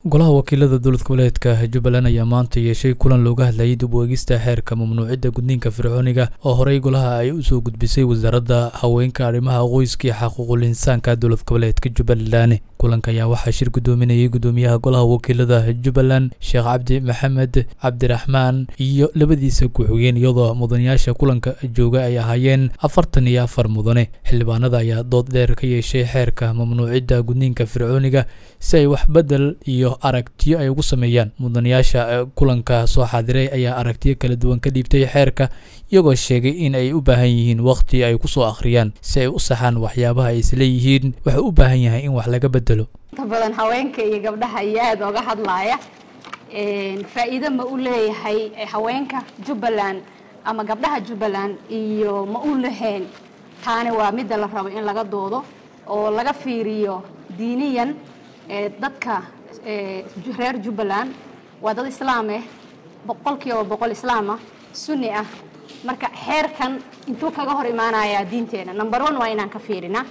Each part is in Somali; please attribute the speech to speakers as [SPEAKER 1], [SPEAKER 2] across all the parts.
[SPEAKER 1] golaha wakiilada dowlad goboleedka jubbaland ayaa maanta yeeshay kulan looga hadlayay dib u eegista xeerka mamnuucidda gudniinka fircooniga oo horey golaha ay usoo gudbisay wasaaradda haweenka arrimaha qoyska iyo xaquuqul insaanka dowlad goboleedka jubbaland kulanka ayaa waxaa shir guddoominayay guddoomiyaha golaha wakiilada jubbaland sheekh cabdi maxamed cabdiraxmaan iyo labadiisa ku-xigeen iyadoo mudanayaasha kulanka jooga ay ahaayeen afartan iyo afar mudane xildhibaanada ayaa dood dheer ka yeeshay xeerka mamnuucidda gudniinka fircooniga si ay wax bedel iyo aragtiyo ay ugu sameeyaan mudanayaasha kulanka soo xaadiray ayaa aragtiyo kala duwan ka dhiibtay xeerka iyagoo sheegay in ay u baahan yihiin waqti ay kusoo akhriyaan si ay u saxaan waxyaabaha ay isleeyihiin wuxuu u baahan yahay in wax laga bedelo
[SPEAKER 2] inta badan haweenka iyo gabdhaha iyo aada oga hadlaaya faa'iido ma u leeyahay haweenka jubbaland ama gabdhaha jubbaland iyo ma u lahayn taani waa midda la rabo in laga doodo oo laga fiiriyo diiniyan dadka reer jubbaland waa dad islaam ah boqol kiiba boqol islaam ah sunni ah marka xeerkan intuu kaga hor imaanayaa diinteena number one waa inaan ka fiirina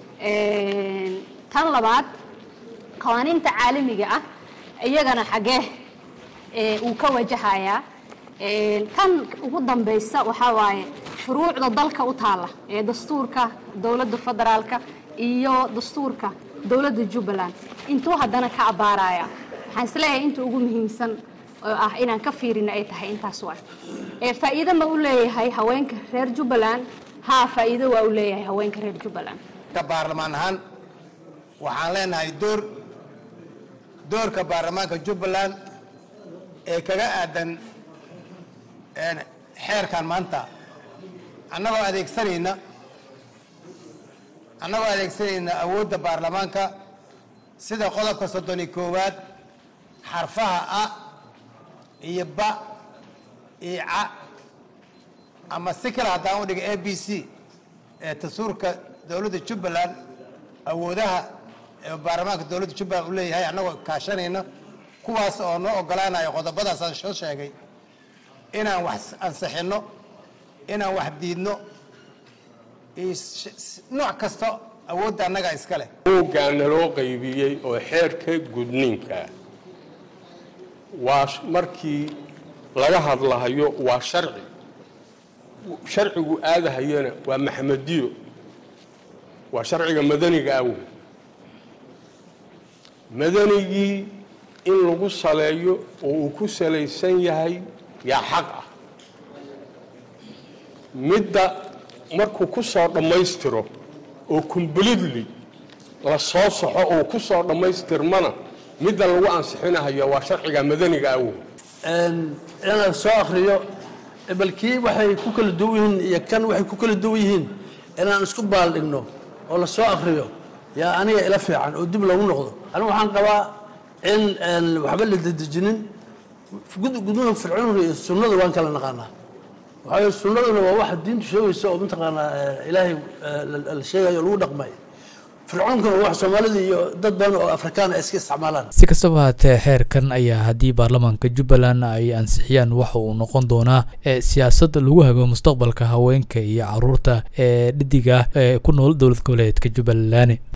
[SPEAKER 2] tan labaad qawaaniinta caalamiga ah iyagana xaggee uu ka wajahayaa tan ugu dambaysa waxaa waaye shuruucda dalka u taalla ee dastuurka dowladda federaalka iyo dastuurka dowladda jubbaland intuu haddana ka abbaaraya waxaan isleeyahay inta ugu muhiimsan oo ah inaan ka fiirina ay tahay intaas waa faa'iido ma u leeyahay haweenka reer jubbaland haa faa'iido waa u leeyahay haweenka reer jubbaland
[SPEAKER 3] baarlamaan ahaan waxaan leenahay door doorka baarlamaanka jubbaland ee kaga aadan xeerkan maanta annagoo adeegsanayna annagoo adeegsanayna awoodda baarlamaanka sida qodobka soddon iyo koowaad xarfaha a iyo ba iyo ca ama si kale haddaan u dhiga a b c ee dastuurka dowladda jubbaland awoodaha ee baarlamaanka dowladda jubbaland u leeyahay annagoo kaashanayna kuwaas oo noo ogolaanayo qodobadaas aan soo sheegay inaan wax ansixinno inaan wax diidno nooc kasta awoodda annaga iska leh
[SPEAKER 4] buuggaa naloo qaybiyey oo xeerka gudniinka waa markii laga hadlahayo waa sharci sharcigu aadahayana waa maxamediyo waa sharciga madaniga awoy madanigii in lagu saleeyo oo uu ku salaysan yahay yaa xaq ah midda markuu ku soo dhammaystiro oo completely la soo saxo oo ku soo dhammaystirmana midda lagu ansixinahayo waa sharciga madaniga awoy
[SPEAKER 5] inaan soo akriyo balkii waxay ku kala duwan yihiin iyo kan waxay ku kala duwan yihiin inaan isku baaldhigno oo la soo akriyo yaa aniga ila fiican oo dib loogu noqdo anigu waxaan qabaa in waxba la dedejinin gudnuha fircooniga iyo sunnada waan kala naqaanaa waxaa sunnaduna waa waxa diintu sheegaysa oo mataqaanaa ilaahay la sheegayo lagu dhaqmayo fircoonkuna waa wax soomaalida iyo dad badan oo afrikaan ay iska isticmaalaan
[SPEAKER 1] si kastaba haatee xeerkan ayaa haddii baarlamaanka jubbaland ay ansixiyaan waxa uu noqon doonaa siyaasad lagu hago mustaqbalka haweenka iyo caruurta ee dhidiga ee ku nool dowlad goboleedka jubbaland